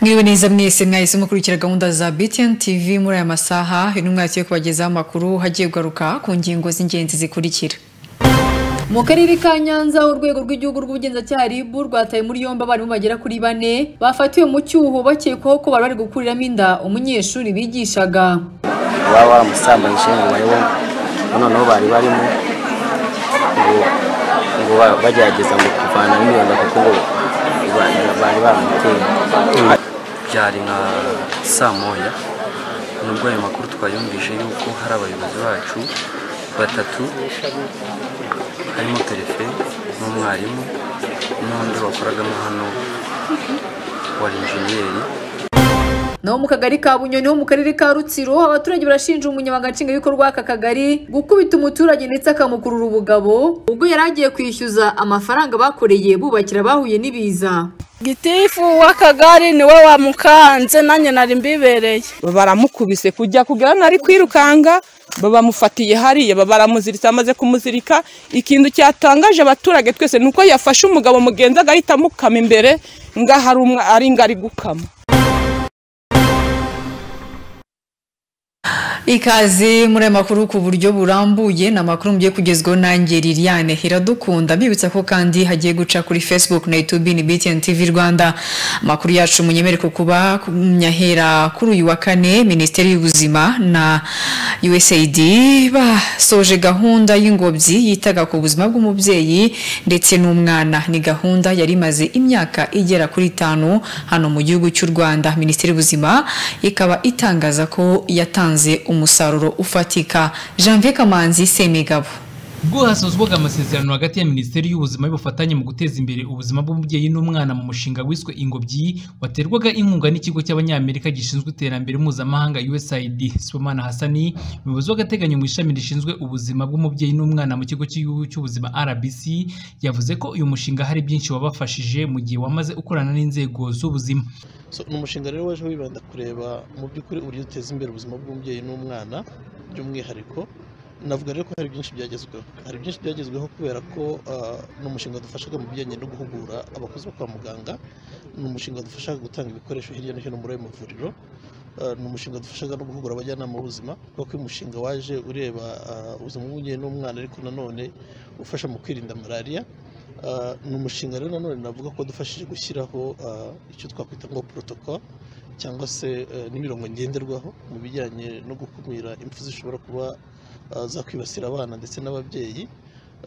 mwiwe neza mwese mwahise mukurikira gahunda za BTN TV muri aya masaha intumwa yagiye kubagezaho amakuru hagiye kugaruka ku ngingo z'ingenzi zikurikira mu karere ka nyanza urwego rw'igihugu rw'ubugenzacyaha RIB rwataye muri yombi abarimu bagera kuri bane bafatiwe mu cyuho bakekwaho ko bari bari gukuriramo inda umunyeshuri bigishaga baba baramusambanyije ngo bayobe noneho bari barimo ngo- ngo ba- bagerageza ngo kuvana n'imyanda kuko ngo ba- bari bamuteye byari nka saa moya nubwo ayo makuru twayumvise yuko hari abayobozi bacu batatu harimo perefe n'umwarimu n'undi wakoragamo hano wa injeniyeri naho mu kagari ka bunyoni ho mu karere ka rutsiro abaturage barashinja umunyamabanga nshingwabikorwa w'aka kagari gukubita umuturage ndetse akamukurura ubugabo ubwo yari agiye kwishyuza amafaranga bakoreye bubakira bahuye n'ibiza gitifu w'akagari niwe wamukanze nanjye nari mbibereye baramukubise kujya kugera nari kwirukanga babamufatiye hariya baramuziritse amaze kumuzirika ikintu cyatangaje abaturage twese ni uko yafashe umugabo mugenzi agahita amukama imbere ngaho ari umwe ari ngari gukama ikaze muri aya makuru ku buryo burambuye ni amakuru mugiye kugezwaho nanjye liliane iradukunda mbibutsa ko kandi hagiye guca kuri facebook na youtube ni btn tv rwanda amakuru yacu munyemere ku kuba nyahera kuri uyu wa kane minisiteri y'ubuzima na usaid basoje gahunda y'ingobyi yitaga ku buzima bw'umubyeyi ndetse n'umwana ni gahunda yari imaze imyaka igera kuri itanu hano mu gihugu cy'u rwanda minisiteri y'ubuzima ikaba itangaza ko yatanze umusaruro ufatika janvier kamanzi semigabo ubwo hasozwaga amasezerano hagati ya minisiteri y'ubuzima y'ubufatanye mu guteza imbere ubuzima bw'umubyeyi n'umwana mu mushinga wiswe ingobyi waterwaga inkunga n'ikigo cy'abanyamerika gishinzwe iterambere mpuzamahanga usaid sibomana hasani umuyobozi w'agateganyo mu ishami rishinzwe ubuzima bw'umubyeyi n'umwana mu kigo cy'igihugu cy'ubuzima rbc yavuze ko uyu mushinga hari byinshi wabafashije mu gihe wamaze ukorana n'inzego z'ubuzima So, ni umushinga rero waje wibanda kureba mu by'ukuri uburyo uteza imbere ubuzima bw'umubyeyi n'umwana by'umwihariko navuga rero ko hari byinshi byagezweho hari byinshi byagezweho kubera ko ah, ni umushinga dufashaga mu bijyanye no guhugura abakozi bo kwa muganga ni umushinga dufashaga gutanga ibikoresho hirya no hino muri ayo mavuriro Ah, ni umushinga dufashaga no guhugura abajyanama b'ubuzima kuko uyu mushinga waje ureba ah, ubuzima bw'umubyeyi n'umwana ariko nanone ufasha mu kwirinda malariya Ah, ni umushinga rero nanone navuga ko dufashije gushyiraho ah, icyo twakwita ngo protocol cyangwa se eh, n'imirongo ngenderwaho mu bijyanye no gukumira impfu zishobora kuba ah, zakwibasira abana ndetse n'ababyeyi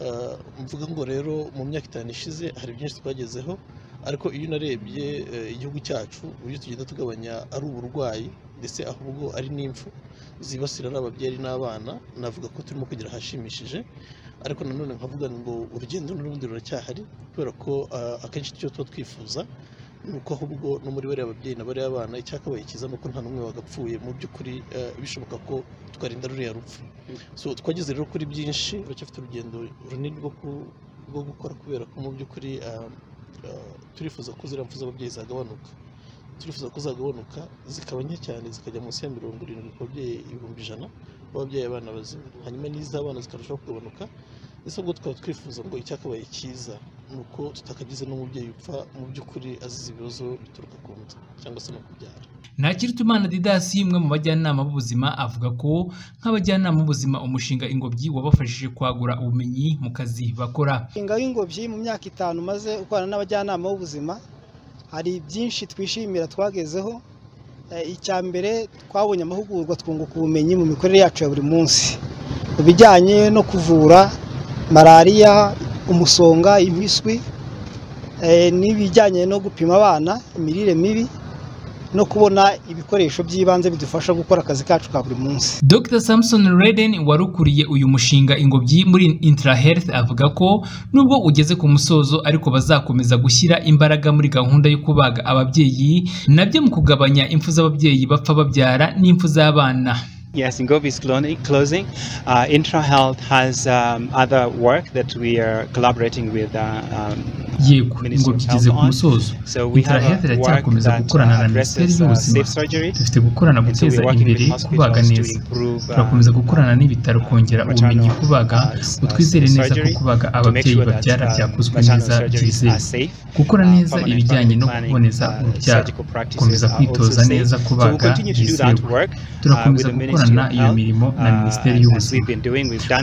Ah, mvuga ngo rero mu myaka itanu ishize hari byinshi twagezeho ariko iyo unarebye eh, igihugu cyacu uburyo tugenda tugabanya ari uburwayi ndetse ahubwo ari n'impfu zibasira ari ababyeyi n'abana navuga ko turimo kugira ahashimishije ariko nanone nkavuga ngo urugendo n'urundi ruracyahari kubera ko ah, akenshi icyo tuba twifuza ni uko ahubwo no muri bariya babyeyi na bariya bana icyakabaye cyiza ni uko nta n'umwe wagapfuye mu by'ukuri ah, bishoboka ko twarinda ruriya rupfu so twageze rero kuri byinshi turacyafite urugendo runini rwo ku- rwo gukora kubera ko mu by'ukuri ah, ah, turifuza ko ziriya mpfu z'ababyeyi zagabanuka turifuza ko zagabanuka zikaba nke cyane zikajya munsi ya mirongo irindwi ku babyeyi ibihumbi ijana b'ababyeyi abana bazima hanyuma n'iz'abana zikarushaho kugabanuka ese ubwo twaba twifuza ngo icyakabaye cyiza ni uko tutakagize n'umubyeyi upfa mu by'ukuri azize ibibazo bituruka ku nda cyangwa se no kubyara Ntakirutimana Didasi umwe mu bajyanama b'ubuzima avuga ko nk'abajyanama b'ubuzima umushinga ingobyi wabafashije kwagura ubumenyi mu kazi bakora. umushinga w'ingobyi mu myaka itanu maze ukorana n'abajyanama b'ubuzima hari byinshi twishimira twagezeho Eh, icya mbere twabonye amahugurwa twunguka ubumenyi mu mikorere yacu ya buri munsi mu bijyanye no kuvura malariya umusonga impiswi eh, n'ibijyanye no gupima abana imirire mibi no kubona ibikoresho by'ibanze bidufasha gukora akazi kacu ka buri munsi Dr Samson Reden wari ukuriye uyu mushinga ingobyi muri Intra Health avuga ko nubwo ugeze ku musozo ariko bazakomeza gushyira imbaraga muri gahunda yo kubaga ababyeyi nabyo mu kugabanya impfu z'ababyeyi bapfa babyara n'impfu z'abana Yes, Ingov is cloning, closing. Uh, IntraHealth has um, other work that we are collaborating with uh, um, yego ingobyi igeze ku musozo intara health iracyakomeza gukorana na minisiteri y'ubuzima dufite gukorana guteza imbere kubaga neza turakomeza gukorana n'ibitaro kongera ubumenyi kubaga ngo twizere neza ko kubaga ababyeyi babyara byakozwe neza byizewe gukora neza ibijyanye no kuboneza urubyaro gukomeza kwitoza neza kubaga byizewe turakomeza gukorana iyo mirimo na minisiteri y'ubuzima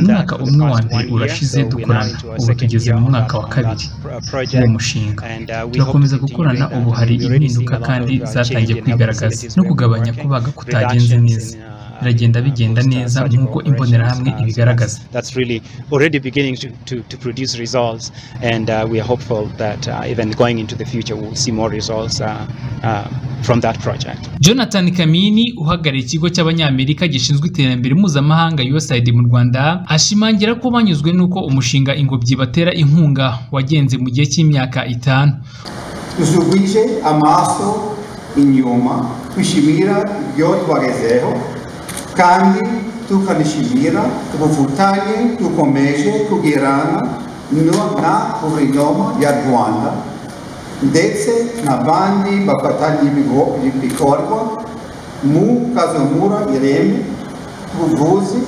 umwaka umwe wa mbere urashize dukorana ubu tugeze mu mwaka wa kabiri uwo mushinga turakomeza gukorana ubu hari impinduka kandi zatangiye kwigaragaza no kugabanya kubaga kutagenze neza biragenda bigenda neza nk'uko imbonerahamwe ibigaragaza jonathan kamini uhagarariye ikigo cy'abanyamerika gishinzwe iterambere mpuzamahanga usaid mu rwanda ashimangira ko banyuzwe n'uko umushinga ingobyi batera inkunga wagenze mu gihe cy'imyaka itanu usubije amaso inyuma twishimira ibyo twagezeho kandi tukanishimira ubufatanye dukomeje kugirana na guverinoma ya rwanda ndetse n'abandi bafatanya ibikorwa mu kazamura ireme ubuvuzi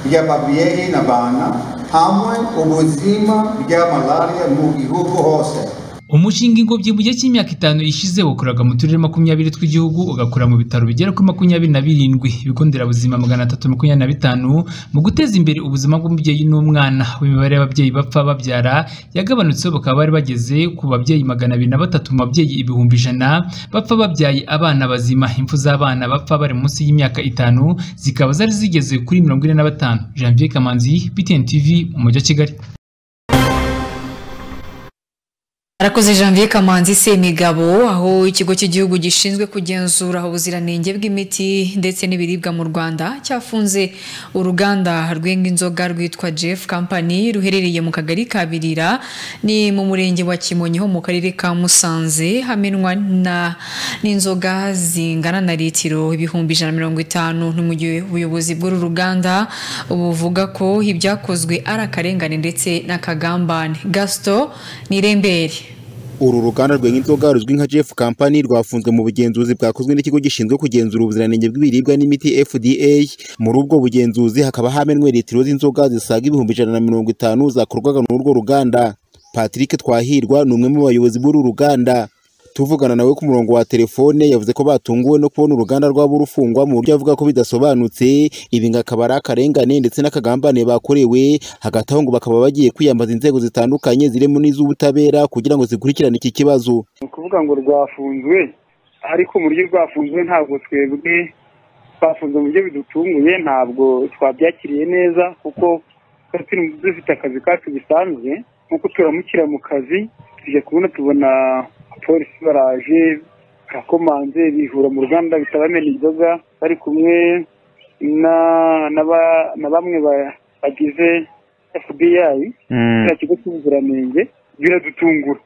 by'ababyeyi n'abana hamwe ubuzima bya malariya mu gihugu hose umushinga ingobyi mu gihe cy'imyaka itanu ishize wakoraga mu turere makumyabiri tw'igihugu ugakora mu bitaro bigera kuri makumyabiri na birindwi ibigo nderabuzima magana atatu makumyabiri na bitanu mu guteza imbere ubuzima bw'umubyeyi n'umwana imibare y'ababyeyi bapfa babyara yagabanutseho bakaba bari bageze ku babyeyi magana abiri na batatu mu babyeyi ibihumbi ijana bapfa babyaye abana bazima impfu z'abana bapfa bari munsi y'imyaka itanu zikaba zari zigeze kuri mirongo ine na batanu janvier kamanzi btn tv mu mujyi wa kigali arakoze janvier kamanzi semigabo aho ikigo cy'igihugu gishinzwe kugenzura ubuziranenge bw'imiti ndetse n'ibiribwa mu rwanda cyafunze uruganda rwenga inzoga rwitwa jeff company ruherereye mu kagari ka birira ni mu murenge wa kimonyi ho mu karere ka musanze hamenwa n'inzoga zingana na litiro ibihumbi ijana mirongo itanu ni mu gihe ubuyobozi bw'uru ruganda buvuga ko ibyakozwe ari akarengane ndetse n'akagambane gaston nirembere uru ruganda rw'inzoga ruzwi nka jeff company rwafunzwe mu bugenzuzi bwakozwe n'ikigo gishinzwe kugenzura ubuziranenge bw'ibiribwa n'imiti fda muri ubwo bugenzuzi hakaba hamenwe litiro z'inzoga zisaga ibihumbi ijana na mirongo itanu zakorwaga n'urwo ruganda patrick twahirwa ni umwe mu bayobozi b'uru ruganda tuvugana nawe ku murongo wa telefone yavuze ko batunguwe no kubona uruganda rwaba rufungwa mu buryo avuga ko bidasobanutse ibi ngo akaba ari akarengane ndetse n'akagambane bakorewe hagati aho ngo bakaba bagiye kwiyambaza inzego zitandukanye zirimo n'iz'ubutabera kugira ngo zikurikirane iki kibazo ni ukuvuga ngo rwafunzwe ariko mu buryo rwafunzwe ntabwo twebwe twafunzwe mu buryo bidutunguye ntabwo twabyakiriye neza kuko turi dufite akazi kacu bisanzwe nk'uko turamukira mu kazi tujya kubona tubona polisi baraje barakomanze bihura mu ruganda bitabamena inzoga bari kumwe na bamwe bagize fbi kiriya kigo cy'ubuziranenge biradutungura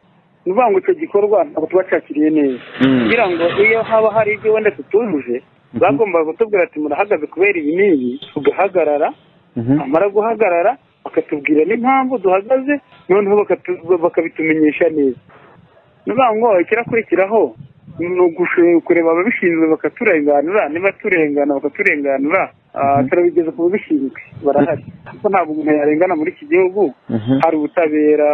ni ukuvuga ngo icyo gikorwa ntabwo tuba cyakiriye neza kugira ngo iyo haba hari ibyo wenda tutujuje bagomba kutubwira ati murahagaze kubera ibi n'ibi tugahagarara bamara guhagarara bakatubwira n'impamvu duhagaze noneho bakabitumenyesha neza niba ngo ikirakurikiraho ni ukureba ababishinzwe bakaturenganura niba turengana bakaturenganura turabigeza ku babishinzwe barahari kuko ntabwo umuntu yarengana muri iki gihugu hari ubutabera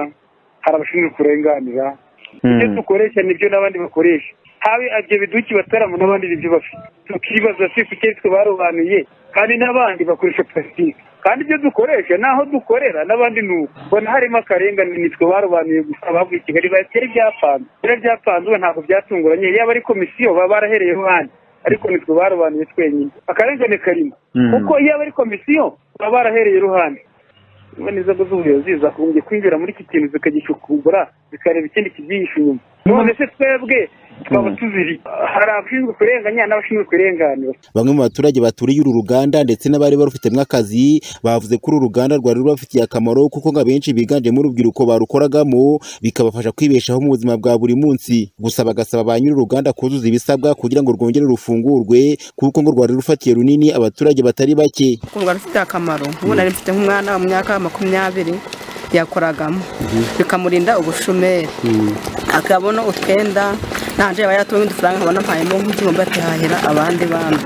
hari abashinzwe kurenganira ibyo dukoresha nibyo n'abandi bakoresha habe ibyo biduki bataramo n'abandi nibyo bafite tukibaza si kuki twe barobanuye kandi n'abandi bakoresha purasitike kandi ibyo dukoresha naho dukorera n'abandi ni uko mbona harimo akarengane nitwe barobanuye gusa bavuye i kigali batera ibyapanze rero byapanzwe ntabwo byatunguranye yaba ari komisiyo baba barahereyeho handi ariko nitwe barobanuye twenyine akarengane karimo kuko yaba ari komisiyo baba barahereye iruhande niba n'inzego z'ubuyobozi zagombye kwinjira muri iki kintu zikagishyukura zikareba ikindi kibyihishe inyuma none se twebwe twaba tuziri hari abashinzwe kurenganya n'abashinzwe kurenganura Bamwe mu baturage baturiye uru ruganda ndetse n'abari barufitemo akazi bavuze ko uru ruganda rwari rubafitiye akamaro kuko ngo abenshi biganjemo urubyiruko barukoragamo bikabafasha kwibeshaho mu buzima bwa buri munsi gusa bagasaba ba nyiri uruganda kuzuza ibisabwa kugira ngo rwongere rufungurwe kuko ngo rwari rufatiye runini abaturage batari bake kumva rufite akamaro ubu nari mfite nk'umwana mu myaka makumyabiri yakoragamo bikamurinda ubushomeri akabona utwenda nanje yaba yatunga udufaranga nkabona mpayemo nk'igihumbi akihahira abandi bana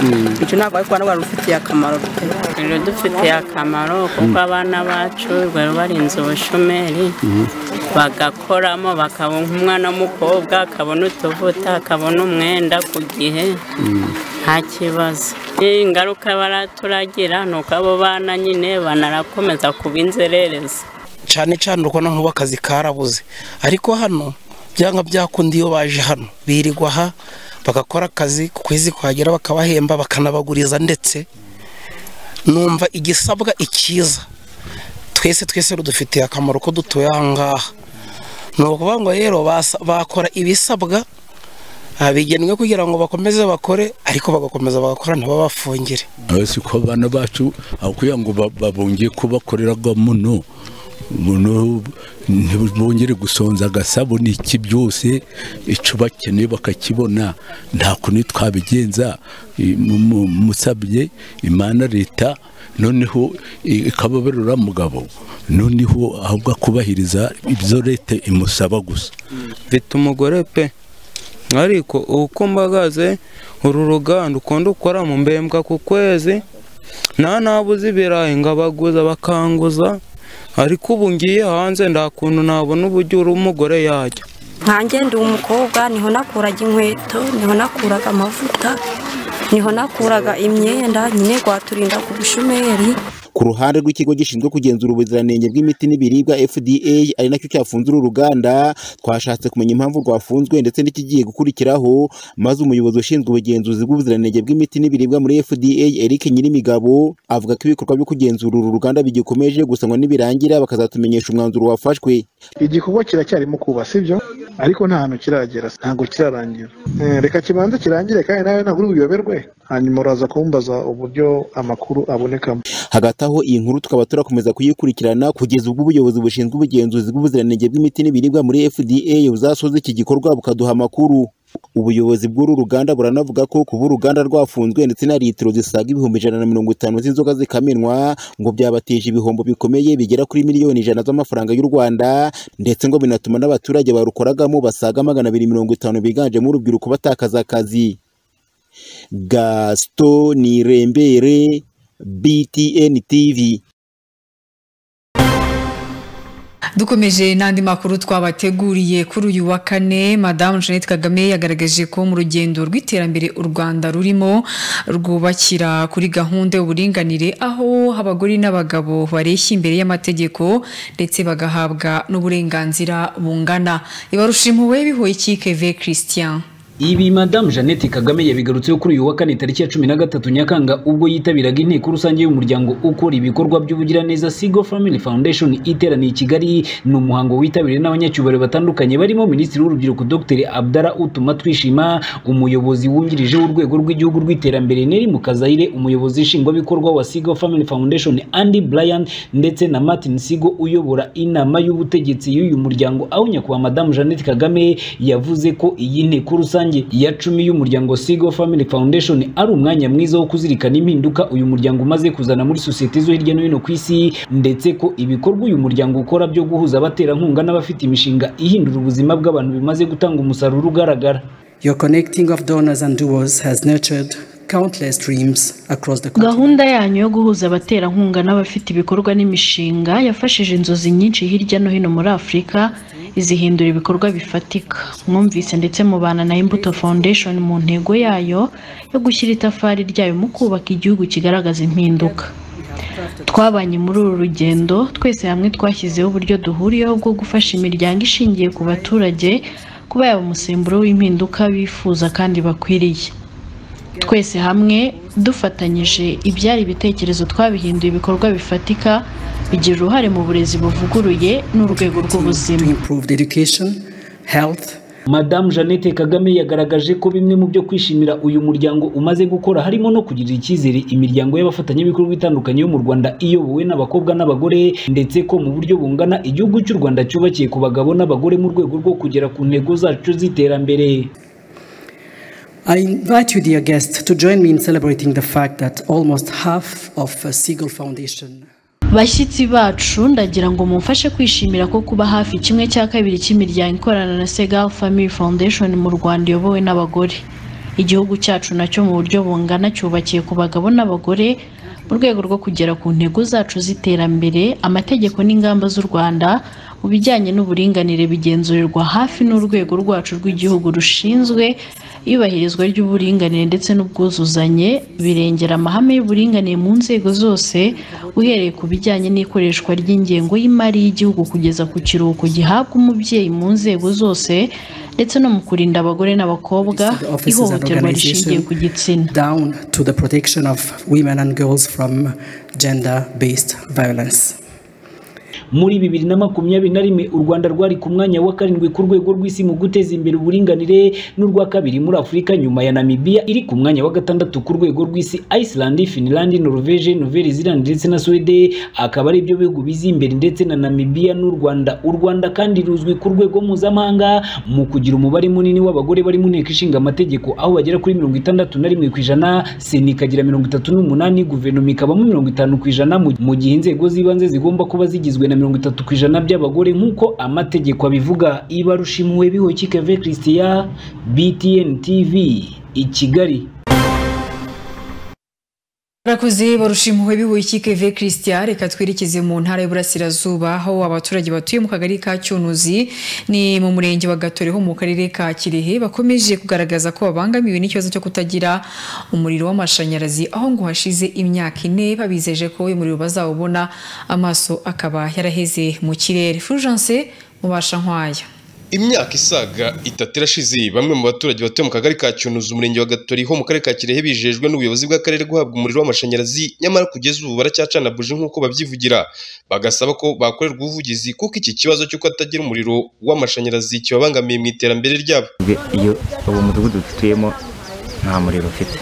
icyo ntabwo ariko rwari rufitiye akamaro pe biradufitiye akamaro kuko abana bacu bari barinze ubushomeri bagakoramo bakabona umwana w'umukobwa akabona utuvuta akabona umwenda ku gihe nta kibazo ingaruka baraturagira ni uko abo bana nyine banarakomeza kuba inzererezi cyane cyane urabona nk'ubu akazi karabuze ariko hano byanga byakunda iyo baje hano birirwa aha bagakora akazi ku kwezi kuhagera bakabahemba bakanabaguriza ndetse numva igisabwa ikiza twese twese rudufitiye akamaro ko dutuye aha ngaha ni ukuvuga ngo rero basa- bakora ibisabwa ah, bigenwe kugira ngo bakomeze bakore ariko bagakomeza bagakora ntababafungire si ko abana bacu aho kugira ngo ba- babongeye ko bakoreraga muno muno ntibongere gusonza agasabo n'iki byose icyo bakeneye bakakibona nta kuntu twabigenza i- mu- mu- musabye imana leta noneho i- ikababarura mugabo noneho ahubwo akubahiriza ibyo leta imusaba gusa mfite umugore pe ariko uko mbagaze uru ruganda ukunda ukora mu mbembwa ku kwezi nta nabuze ibirayi ngo abaguza bakanguza ariko ubu ngiye hanze nta kuntu nabona uburyo uri umugore yajya nkanjye ndi umukobwa niho nakuraga inkweto niho nakuraga amavuta niho nakuraga imyenda nyine rwaturinda ku bushomeri ku ruhande rw'ikigo gishinzwe kugenzura ubuziranenge bw'imiti n'ibiribwa FDA ari nacyo cyafunze uru ruganda twashatse kumenya impamvu rwafunzwe ndetse n'ikigiye gukurikiraho maze umuyobozi ushinzwe ubugenzuzi bw'ubuziranenge bw'imiti n'ibiribwa muri FDA Eric Nyirimigabo avuga ko ibikorwa byo kugenzura uru ruganda bigikomeje gusa ngo nibirangira bakazatumenyesha umwanzuro wafashwe igikorwa kiracyarimo kuba sibyo ariko nta hantu kiragera ntabwo kirarangira Eh, reka kibanze kirangire kandi nawe ntabwo uri buyoberwe hanyuma uraza kumbaza uburyo amakuru abonekamo hagati aho iyi nkuru tukaba turakomeza kuyikurikirana kugeza ubwo ubuyobozi bushinzwe ubugenzuzi bw'ubuziranenge bw'imiti n'ibiribwa muri FDA buzasoza iki gikorwa bukaduha amakuru ubuyobozi bw'uru ruganda buranavuga ko kuba uruganda rwafunzwe ndetse na litiro zisaga ibihumbi ijana na mirongo itanu z'inzoga zikamenwa ngo byabateje ibihombo bikomeye bigera kuri miliyoni ijana z'amafaranga y'u Rwanda ndetse ngo binatuma n'abaturage barukoragamo basaga magana abiri mirongo itanu biganjemo urubyiruko batakaza akazi Gaston Nirembere, BTN TV. dukomeje n'andi makuru twabateguriye kuri uyu wa kane madamu jeannette kagame yagaragaje ko mu rugendo rw'iterambere u rwanda rurimo rwubakira kuri gahunda y'uburinganire aho abagore n'abagabo bareshya imbere y'amategeko ndetse bagahabwa n'uburenganzira bungana ibarusha impuhwe bihoye ikikeve christian Ibi Madame Jeannette Kagame yabigarutseho kuri uyu wa kane tariki ya cumi na gatatu Nyakanga ubwo yitabiraga inteko rusange y'umuryango ukora ibikorwa by'ubugiraneza Sigo Family Foundation iteraniye i Kigali ni umuhango witabiriwe n'abanyacyubahiro batandukanye barimo Minisitiri w'Urubyiruko Dr Abdara Utuma Twishima umuyobozi wungirije w'urwego rw'igihugu rw'iterambere Neri Mukazayire umuyobozi nshingwabikorwa wa Sigo Family Foundation Andy Bryan ndetse na Martin Sigo uyobora inama y'ubutegetsi y'uyu muryango aho nyakubahwa Madame Jeannette Kagame yavuze ko iyi nteko rusange ya cumi y'umuryango Sigo Family Foundation ari umwanya mwiza wo kuzirikana impinduka uyu muryango umaze kuzana muri sosiyete zo hirya no hino ku isi ndetse ko ibikorwa uyu muryango ukora byo guhuza abaterankunga n'abafite imishinga ihindura ubuzima bw'abantu bimaze gutanga umusaruro ugaragara Your connecting of donors and doers has nurtured countless dreams across the country. gahunda yanyu yo guhuza abaterankunga n'abafite ibikorwa n'imishinga yafashije inzozi nyinshi hirya no hino muri afurika izihindura ibikorwa bifatika mwumvise ndetse mubana na imbuto foundation mu ntego yayo yo gushyira itafari ryayo mu kubaka igihugu kigaragaza impinduka twabanye muri uru rugendo twese hamwe twashyizeho uburyo duhuriyeho bwo gufasha imiryango ishingiye ku baturage kuba yaba umusemburo w'impinduka bifuza kandi bakwiriye twese hamwe dufatanyije ibyari ibitekerezo twabihinduye ibikorwa bifatika bigira uruhare mu burezi buvuguruye n'urwego rw'ubuzima To improve education, health, madamu jeannette kagame yagaragaje ko bimwe mu byo kwishimira uyu muryango umaze gukora harimo no kugirira icyizere imiryango y'abafatanyabikorwa itandukanye yo mu rwanda iyobowe n'abakobwa n'abagore ndetse ko mu buryo bungana igihugu cy'u rwanda cyubakiye ku bagabo n'abagore mu rwego rwo kugera ku ntego zacu z'iterambere I invite you, dear guests, to join me in celebrating the fact that almost half of uh, Siegel Foundation. bashyitsi bacu ndagira ngo mumfashe kwishimira ko kuba hafi kimwe cya kabiri cy'imiryango ikorana na segal family foundation mu rwanda iyobowe n'abagore igihugu cyacu nacyo mu buryo bungana cyubakiye ku bagabo n'abagore mu rwego rwo kugera ku ntego zacu z'iterambere amategeko n'ingamba z'u rwanda mu bijyanye n'uburinganire bigenzurirwa hafi n'urwego rwacu rw'igihugu rushinzwe iyubahirizwa ry'uburinganire ndetse n'ubwuzuzanye birengera amahame y'uburinganire mu nzego zose uhereye ku bijyanye n'ikoreshwa ry'ingengo y'imari y'igihugu kugeza ku kiruhuko gihabwa umubyeyi mu nzego zose ndetse no mu kurinda abagore n'abakobwa Offices and ihohoterwa rishingiye ku organizations down to the protection of women and girls from gender-based violence. muri bibiri na makumyabiri na rimwe u rwanda rwari ku mwanya wa karindwi ku rwego rw'isi mu guteza imbere uburinganire n'urwa kabiri muri afurika nyuma ya namibia iri ku mwanya wa gatandatu ku rwego rw'isi iceland finland norvege nouvelle zealand ndetse na swede akaba ari byo bihugu bizi imbere ndetse na namibia n'u rwanda u rwanda kandi ruzwi ku rwego mpuzamahanga mu kugira umubare munini w'abagore bari mu nteko ishinga amategeko aho bagera kuri mirongo itandatu na rimwe ku ijana sena ikagira mirongo itatu n'umunani guverinoma ikabamo mirongo itanu ku ijana mu- mu gihe inzego z'ibanze zigomba kuba zigizwe na mirongo itatu ku ijana by'abagore nk'uko amategeko abivuga ibarushimwe bihoki keve christian btn tv i kigali Barakoze barushimuwe bihuye Keve Christian reka twerekeze mu ntara y'Uburasirazuba aho abaturage batuye mu kagari ka Cyunuzi ni mu murenge wa Gatore ho mu karere ka Kirehe bakomeje kugaragaza ko babangamiwe n'ikibazo cyo kutagira umuriro w'amashanyarazi aho ngo hashize imyaka ine babizeje ko uyu muriro bazawubona amaso akaba yaraheze mu kirere Fulgence mubasha nkwaya Imyaka isaga itatu irashize bamwe mu baturage batuye mu kagari ka Cyunuzi umurenge wa Gatori ho mu karere ka Kirehe bijejwe n'ubuyobozi bw'akarere guhabwa umuriro w'amashanyarazi nyamara kugeza ubu baracyacana buji nk'uko babyivugira bagasaba ko bakorerwa ubuvugizi kuko iki kibazo cy'uko atagira umuriro w'amashanyarazi kibabangamiye mu iterambere ryabo Twe iyo uwo mudugudu dutuyemo nta muriro ufite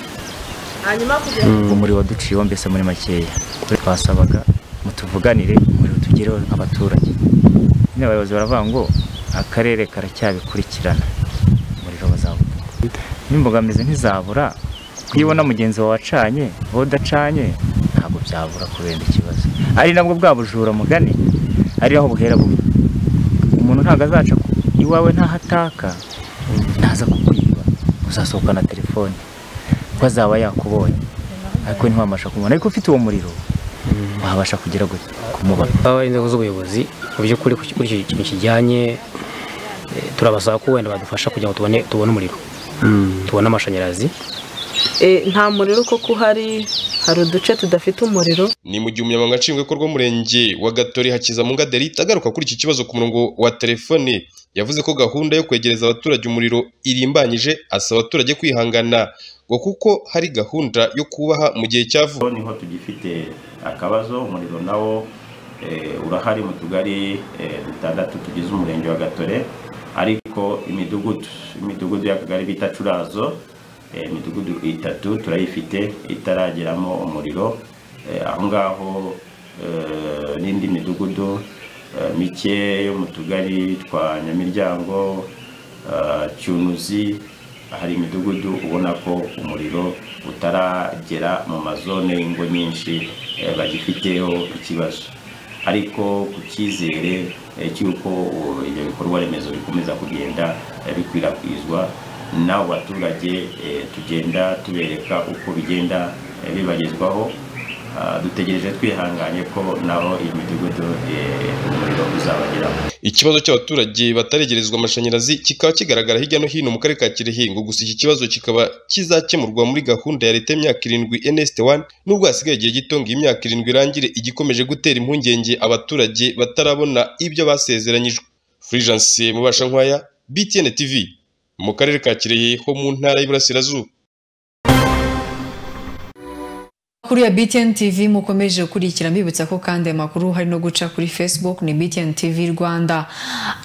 hanyuma umuriro waduciyeho mbese muri makeya kuri twasabaga mutuvuganire umuriro tugereho abaturage nyine abayobozi baravuga ngo akarere karacyabikurikirana umuriro bazabura n'imbogamizi ntizabura iyo ubona mugenzi wawe acanye wowe udacanye ntabwo byabura kubera ikibazo ari nabwo bwa bujura mugani ari aho buhera bubi umuntu ntabwo azaca ku- iwawe ntahataka ntaza kukwiba uzasohokana telefone kuko azaba yakubonye ariko ntiwabasha kumubona ariko ufite uwo muriro wabasha kugera gute kumubona baba ari inzego z'ubuyobozi mu by'ukuri kuri kuri icyo kintu kijyanye eh, turabasaba ko wenda badufasha kugira ngo tubone tubone umuriro tubone amashanyarazi nta muriro kuko uhari hari uduce tudafite umuriro ni mu gihe umunyamabanga nshingwabikorwa w'umurenge wa Gatori Hakizamunga Delita agaruka kuri iki kibazo ku murongo wa telefone yavuze ko gahunda yo kwegereza abaturage umuriro irimbanyije asaba abaturage kwihangana ngo kuko hari gahunda yo kubaha mu gihe cya vuba niho tugifite akabazo umuriro nawo eh, urahari mu tugari eh, dutandatu tugize umurenge wa gatore ariko imidugudu imidugudu y'akagari bita curazo eh, imidugudu itatu turayifite itarageramo umuriro Eh, aho ngaho eh, n'indi midugudu eh, mike yo mu tugari twa nyamiryango eh, cyunuzi hari imidugudu ubona ko umuriro utaragera mu mazone y'ingo nyinshi eh, bagifiteho ikibazo ariko ku cyizere eh, cy'uko uh, ibyo bikorwa remezo bikomeza kugenda eh, bikwirakwizwa n'abo baturage eh, tugenda tubereka uko bigenda eh, bibagezwaho Ah, dutegereje twihanganye ko nabo iyi midugudu eh, umuriro uzabageraho ikibazo cy'abaturage bataregerezwa amashanyarazi kikaba kigaragara hirya no hino mu karere ka Kirehe ngo gusa iki kibazo kikaba kizakemurwa muri gahunda ya leta y'imyaka irindwi NST1 nubwo hasigaye igihe gito ngo iyi myaka irindwi irangire igikomeje gutera impungenge abaturage batarabona ibyo basezeranyijwe Fulgence mubasha nkwaya BTN TV mu karere ka Kirehe ho mu ntara y'Iburasirazuba amakuru ya BTN TV mukomeje gukurikira mbibutsa ko kandi aya makuru hari no guca kuri Facebook ni BTN TV Rwanda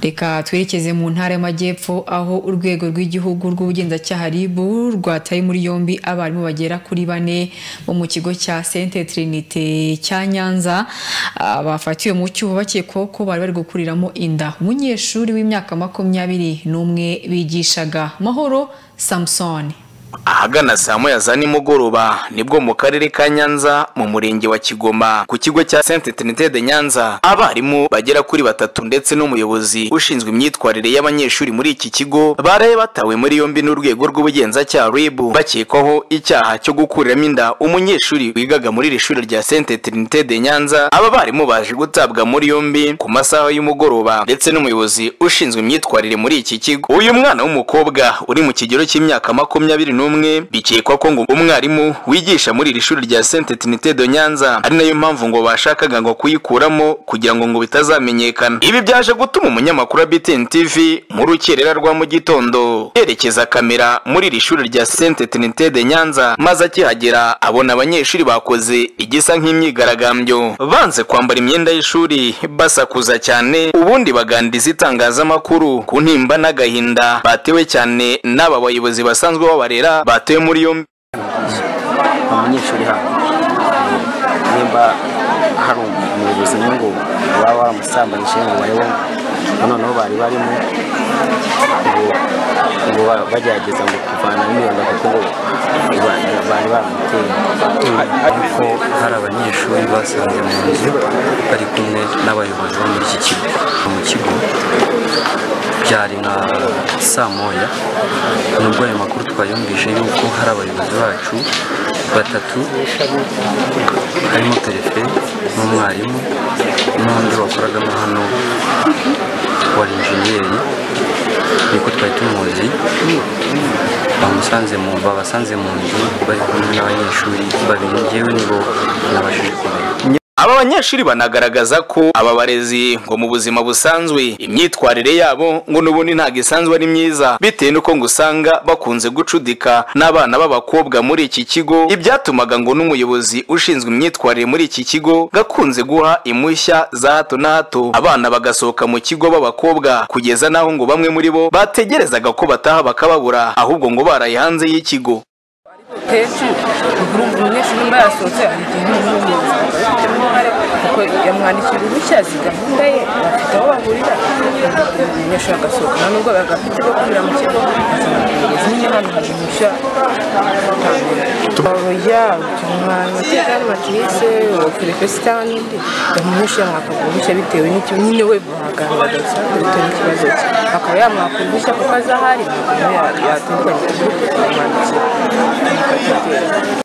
reka twerekeze mu ntara y'amajyepfo aho urwego rw'igihugu rw'ubugenzacyaha RIB rwataye muri yombi abarimu bagera kuri bane bo mu kigo cya Sainte Trinité cya Nyanza ah, bafatiwe mu cyuho bakekwaho ko bari bari gukuriramo inda umunyeshuri w'imyaka makumyabiri n'umwe bigishaga Mahoro Samson ahagana saa moya za nimugoroba nibwo mu karere ka nyanza mu murenge wa kigoma ku kigo cya sainte trinité de nyanza abarimu bagera kuri batatu ndetse n'umuyobozi ushinzwe imyitwarire y'abanyeshuri muri iki kigo baraye batawe muri yombi n'urwego rw'ubugenzacyaha ribu bakekwaho icyaha cyo gukuriramo inda umunyeshuri wigaga muri iri shuri rya sainte trinité de nyanza aba barimu baje gutabwa muri yombi ku masaha y'umugoroba ndetse n'umuyobozi ushinzwe imyitwarire muri iki kigo uyu mwana w'umukobwa uri mu kigero cy'imyaka makumyabiri n'umwe bikekwa ko ngo umwarimu wigisha muri iri shuri rya Sainte Trinité de Nyanza ari nayo mpamvu ngo bashakaga ngo kuyikuramo kugira ngo ngo bitazamenyekana ibi byaje gutuma umunyamakuru wa BTN TV mu rukerera rwa mu gitondo yerekeza kamera muri iri shuri rya Sainte Trinité de Nyanza maze akihagera abona abanyeshuri bakoze igisa nk'imyigaragambyo banze kwambara imyenda y'ishuri basakuza cyane ubundi bagandiriza itangazamakuru ku ntimba n'agahinda batewe cyane n'aba bayobozi basanzwe babarera barera batuye muri yombi umunyeshuri hano nimba hari umuyobozi umwe ngo baba bamusambanyije ngo barebe noneho bari barimo ngo bagerageza ngo kuvana n'imyenda kuko ngo bari baramuteye ariko hari abanyeshuri basanze mu nzu bari kumwe n'abayobozi bo muri iki kigo mu kigo byari nka saa moya nubwo ayo makuru twayumvise yuko hari abayobozi bacu batatu harimo perefe n'umwarimu n'undi wakoragamo hano wa injeniyeri niko twari tumuzi bamusanze mu babasanze mu nzu bari kumwe n'abanyeshuri babiri ngewe nibo nabashije kumenya aba banyeshuri banagaragaza ko aba barezi ngo mu buzima busanzwe imyitwarire yabo ngo n'ubundi ntabwo isanzwe ari myiza bitewe n'uko ngo usanga bakunze gucudika n'abana b'abakobwa muri iki kigo ibyatumaga ngo n'umuyobozi ushinzwe imyitwarire muri iki kigo gakunze guha impushya za hato na hato abana bagasohoka mu kigo b'abakobwa kugeza n'aho ngo bamwe muri bo bategerezaga ko bataha bakababura ahubwo ngo baraye hanze y'ikigo kenshi umunyeshuri mba yasohotse ahita nk'umuyobozi kuko yamwandikira uruhushya azi gahunda ye bafite aho bahurira umunyeshuri agasohoka nubwo bagafite bwo kurira mu kigo nyine hano hari uruhushya oya tumwanya tegani matrice okerefesi cyangwa n'indi umunyeshuri yamwakagura uruhushya bitewe n'icyo nyine we bahagaragaza bitewe n'ikibazo cye akaba yamwakura uruhushya kuko azahari yatandukanye kumwandikira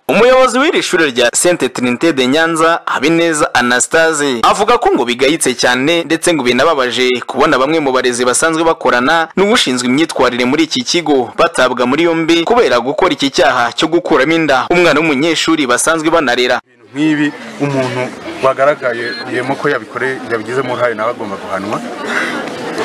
umuyobozi w'iri shuri rya sainte trinité de nyanza habineza anastase avuga ko ngo bigayitse cyane ndetse ngo binababaje kubona bamwe mu barezi basanzwe bakorana n'ushinzwe imyitwarire muri iki kigo batabwa muri yombi kubera gukora iki cyaha cyo gukuramo inda umwana w'umunyeshuri basanzwe banarera nk'ibi umuntu wagaragaye yemo ko yabikoreye yabigizemo uruhare nawe agomba guhanwa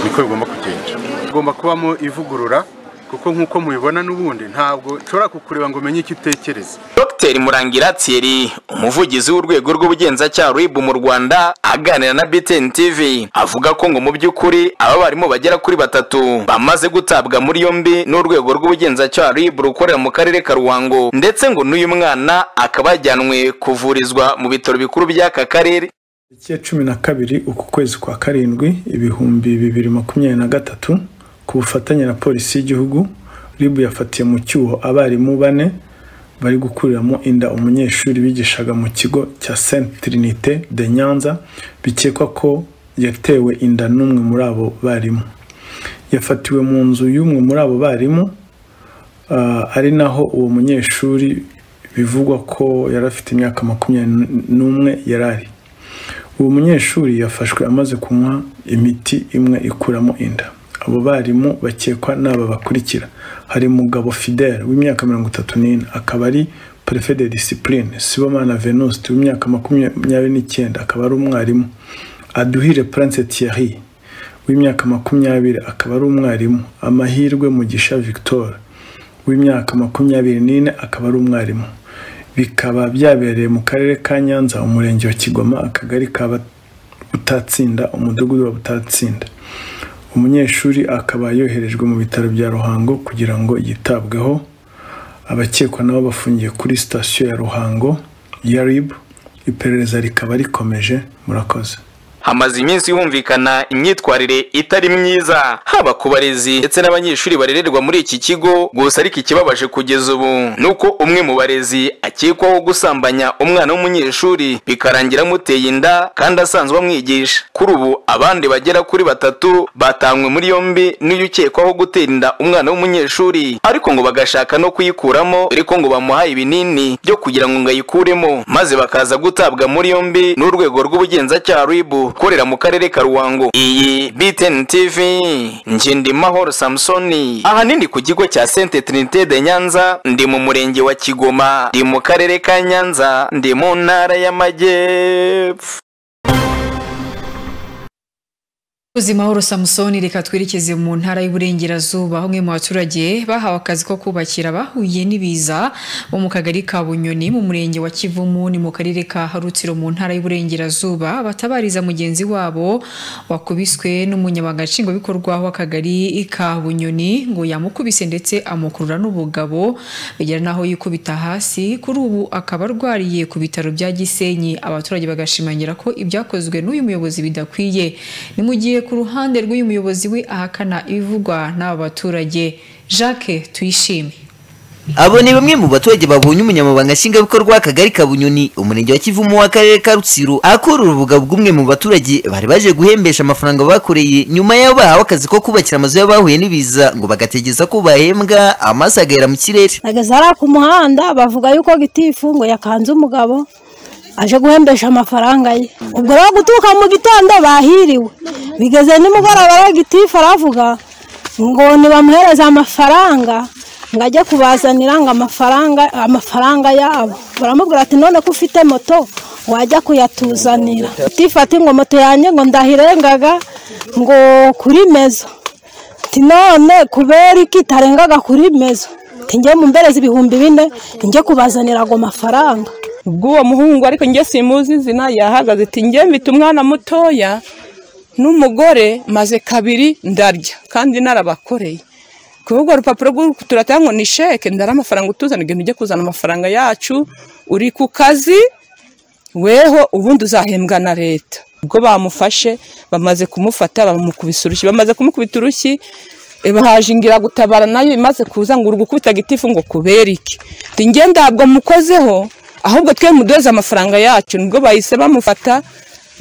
niko bigomba kugenda hagomba kubamo ivugurura kuko nk'uko mubibona n'ubundi ntabwo nshobora kukureba ngo umenye icyo utekereza dr murangira thierry umuvugizi w'urwego rw'ubugenzacyaha rib mu rwanda aganira na btn tv avuga ko ngo mu by'ukuri aba barimu bagera kuri batatu bamaze gutabwa muri yombi n'urwego rw'ubugenzacyaha rib rukorera mu karere ka ruhango ndetse ngo n'uyu mwana akaba yajyanwe kuvurizwa mu bitaro bikuru by'aka karere tariki ya cumi na kabiri uku kwezi kwa karindwi ibihumbi bibiri makumyabiri na gatatu ku bufatanye na polisi y'igihugu ribu yafatiye mu cyuho abarimu bane bari gukuriramo inda umunyeshuri bigishaga mu kigo cya sainte trinité de nyanza bikekwa ko yatewe inda n'umwe muri abo barimu yafatiwe mu nzu y'umwe muri abo barimu uh, ari naho uwo munyeshuri bivugwa ko yari afite imyaka makumyabiri n'umwe yari ari uwo munyeshuri yafashwe amaze kunywa imiti imwe ikuramo inda abo barimu bakekwa n'aba bakurikira hari umugabo fidele w'imyaka mirongo itatu n'ine akaba ari perefe de disipurine sibomana venuste w'imyaka makumyabiri n'icyenda akaba ari umwarimu aduhire prince thierry w'imyaka makumyabiri akaba ari umwarimu amahirwe mugisha victor w'imyaka makumyabiri n'ine akaba ari umwarimu bikaba byabereye mu karere ka nyanza umurenge wa kigoma akagari ka butatsinda umudugudu wa butatsinda umunyeshuri akaba yoherejwe mu bitaro bya ruhango kugira ngo yitabweho abakekwa nabo bafungiye kuri sitasiyo ya ruhango ya rib iperereza rikaba rikomeje murakoze hamaze iminsi humvikana imyitwarire itari myiza haba ku barezi ndetse n'abanyeshuri barererwa muri iki kigo gusa ariko ikibabaje kugeza ubu ni uko umwe mu barezi akekwaho gusambanya umwana w'umunyeshuri bikarangira amuteye inda kandi asanzwe amwigisha kuri ubu abandi bagera kuri batatu batanywe muri yombi n'uyu ukekwaho gutera inda umwana w'umunyeshuri ariko ngo bagashaka no kuyikuramo ariko ngo bamuhaye ibinini byo kugira ngo ngo ayikuremo maze bakaza gutabwa muri yombi n'urwego rw'ubugenzacyaha ribu ukorera mu karere ka ruhango iyi btn tv ngendimahoro samusoni ahanini ku kigo cya sente trinité de nyanza ndi mu murenge wa kigoma ndi mu karere ka nyanza ndi mu ntara y'amajyepfo Uzi mahoro Samusoni reka twerekeze mu ntara y'Iburengerazuba hamwe mu baturage bahawe akazi ko kubakira bahuye n'ibiza bo mu kagari ka Bunyoni mu murenge wa Kivumu ni mu karere ka Harutsiro mu ntara y'Iburengerazuba batabariza mugenzi wabo wakubiswe n'umunyamabanga nshingwabikorwa w'akagari ka Bunyoni ngo yamukubise ndetse amukurura n'ubugabo bigera naho yikubita hasi kuri ubu akaba arwariye ku bitaro bya Gisenyi abaturage bagashimangira ko ibyakozwe n'uyu muyobozi bidakwiye ni mu gihe ku ruhande rw'uyu muyobozi we ahakana ibivugwa n'aba baturage jacques tuyishime abo ni bamwe mu baturage babonye umunyamabanga nshingwabikorwa w'akagari ka bunyoni umurenge wa kivumu w'akarere ka rutsiro akorera urubuga bw'umwe mu baturage bari baje guhembesha amafaranga bakoreye nyuma y'aho bahawe akazi ko kubakira amazu y'abahuye n'ibiza ngo bagategeza ko bahembwa amaso agahera mu kirere ageze hariya ku muhanda bavuga yuko gitifu ngo yakanze umugabo aje guhembesha amafaranga ye ubwo rero guturuka mu gitondo bahiriwe bigeze nimugoroba rero gitifu aravuga ngo ntibamuhereze amafaranga ngo ajye kubazanira ngo amafaranga amafaranga yabo baramubwira ati none ko ufite moto wajya kuyatuzanira gitifu ati ngo moto yanjye ngo ndahirengaga ngo kuri mezo ati none kubera iki tarengaga kuri mezo njye mu mberezi ibihumbi bine njye kubazanira ago mafaranga ubw'uwo muhungu ariko njye simuzi izina yahagaze iti njye mfite umwana mutoya n'umugore maze kabiri ndarya kandi narabakoreye ku rugo rupapuro rw'uturataha ngo ni sheke ndara amafaranga utuzana ibintu ujye kuzana amafaranga yacu uri ku kazi weho ubundi uzahembwa na leta ubwo bamufashe bamaze kumufata bamukubise urushyi bamaze kumukubita urushyi haje ingiragutabara nayo imaze kuza ngo uri gukubita gitifu ngo kubera iki njye ntabwo mukozeho ahubwo twe mudoze amafaranga yacu nibwo bahise bamufata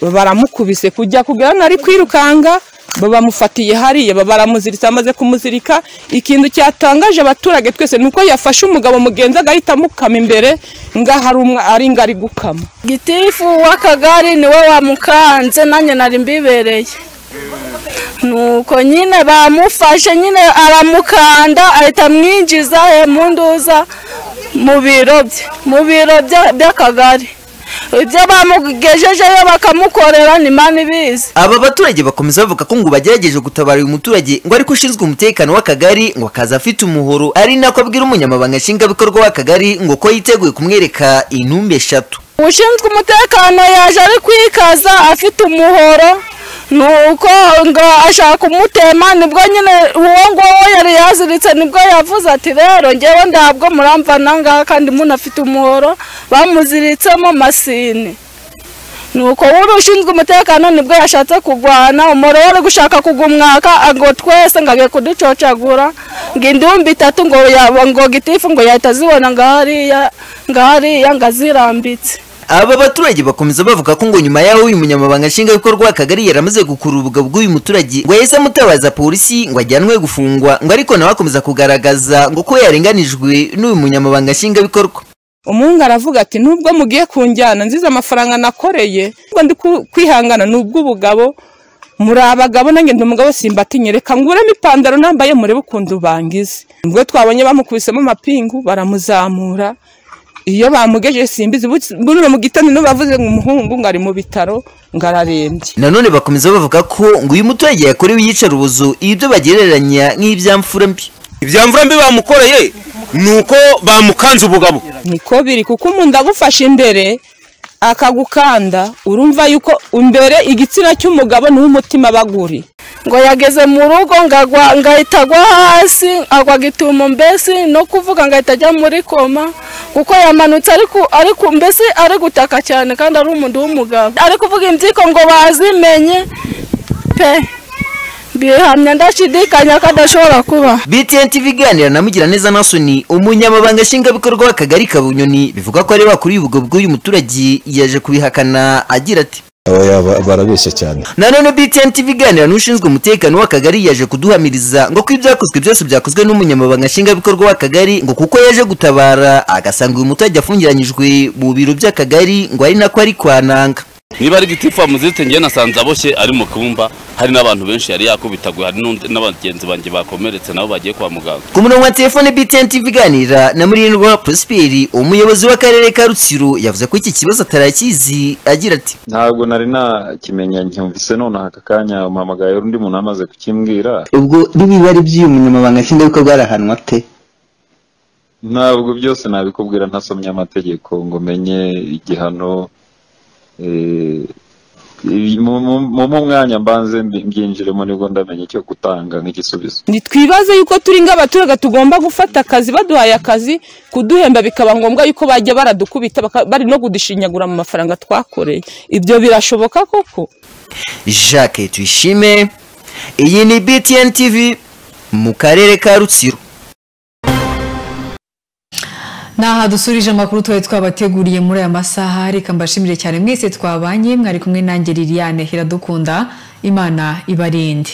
baramukubise kujya kugura nari kwirukanga bamufatiye hariya baramuziritse bamaze kumuzirika ikintu cyatangaje abaturage twese ni uko yafashe umugabo mugenzi agahita amukama imbere ngaho ari ngari gukama gitifu w'akagari niwe wamukanze nanjye nari mbibereye nuko nyine bamufashe nyine aramukanda ahita amwinjiza munduza mu biro bye mu biro by'akagari ibyo bamugejejeyo bakamukorera ni mani ibizi aba baturage bakomeza bavuga ko ngo bagerageje gutabara uyu muturage ngo ariko ushinzwe umutekano w'akagari ngo akaza afite umuhoro ari nako abwira umunyamabanga nshingwabikorwa w'akagari ngo ko yiteguye kumwereka intumbi eshatu ushinzwe umutekano yaje ari kwikaza afite umuhoro nuko ngo ashaka kumutema nibwo nyine uwo nguwo yari yaziritse nibwo yavuze ati rero ngewe ntabwo muramvana ngaha kandi munafite umuhoro bamuziritsemo masini nuko wari ushinzwe umutekano nibwo yashatse kurwana umuriro wari gushaka kugumwaka ngo twese ngo agiye kuducocagura ngo indumbi itatu ngo ngo gitifu ngo yahita azibona ngo hariya ngo hariya ngo azirambitse aba baturage bakomeza bavuga ko ngo nyuma y'aho uyu munyamabanga nshingwabikorwa w'akagari yaramaze gukurura ubugabo bw'uyu muturage ngo yahise amutabaza polisi ngo ajyanwe gufungwa ngo ariko nawe akomeza kugaragaza ngo ko yarenganijwe n'uyu munyamabanga nshingwabikorwa umuhungu aravuga ati nubwo mugiye kunjyana nziza amafaranga nakoreye ngo ndi kwihangana ni ubw'ubugabo muri abagabo nanjye ndi umugabo simbatinya reka nguremo ipantaro nambaye murebe ukuntu bangize ubwo twabonye bamukubisemo amapingu baramuzamura iyo bamugejeje simbizi buno mu gitondo nibo bavuze ngo umuhungu ngo ari mu bitaro ngo ararembye nanone bakomeza bavuga ko ngo uyu muturage yakorewe iyicarubozo ibyo bagereranya nk'ibyamfura mbi ibyamfura mbi bamukoreye nuko bamukanze ubugabo niko biri kuko umuntu agufashe imbere akagukanda urumva yuko imbere igitsina cy'umugabo niho umutima baguri ngo yageze mu rugo ngo agwa- ngahita agwa hasi agwa gitumo mbese no kuvuga ngahita ajya muri koma kuko yamanutse ariko ariko mbese ari gutaka cyane kandi ari umuntu w'umugabo ari kuvuga imbyiko ngo bazimenye pe bihamya ndashidikanya ko adashobora kuba btn tv iganira na mugiraneza nasoni umunyamabanga nshingwabikorwa w'akagari ka bunyoni bivuga ko ari bakuriye ubwo bw'uyu muturage yaje kubihakana agira ati barabeshya cyane nanone btn tv iganira n'ushinzwe umutekano w'akagari yaje kuduhamiriza ngo ko ibyakozwe byose byakozwe n'umunyamabanga nshingwabikorwa w'akagari ngo kuko yaje gutabara agasanga uyu muturage afungiranyijwe mu biro by'akagari ngo ari nako ari kwananga niba ari gitifu amuzitse njye nasanze aboshye ari mu kumba hari n'abantu benshi yari yakubitagwe hari n'undi- n'abagenzi banjye bakomeretse nabo bagiye kwa muganga ku murongo wa telefone btn tv iganira na murindwa prosperi umuyobozi w'akarere ka rutsiro yavuze ko iki kibazo atarakizi agira ati ntabwo nari nakimenya nkumvise nonaha aka kanya umpamagaye undi muntu amaze kukimbwira ubwo niba ari iby'uyu munyamabanga nshingwabikorwa arahanwa ate ntabwo byose nabikubwira ntasomye amategeko ngo menye igihano eh, mu- mu- mu mu mwanya mbanze mbi- mbyinjiremo nibwo ndamenya icyo gutanga nk'igisubizo ntitwibaze yuko turi ng'abaturage tugomba gufata akazi baduhaye akazi kuduhemba bikaba ngombwa yuko bajya baradukubita baka- bari no kudushinyagura mu mafaranga twakoreye ibyo birashoboka koko jacques tuyishime iyi ni btn tv mu karere ka rutsiro Naha dusurije amakuru twari twabateguriye muri aya masaha reka mbashimire cyane mwese twabanye mwari kumwe nanjye Liliane Iradukunda Imana ibarinde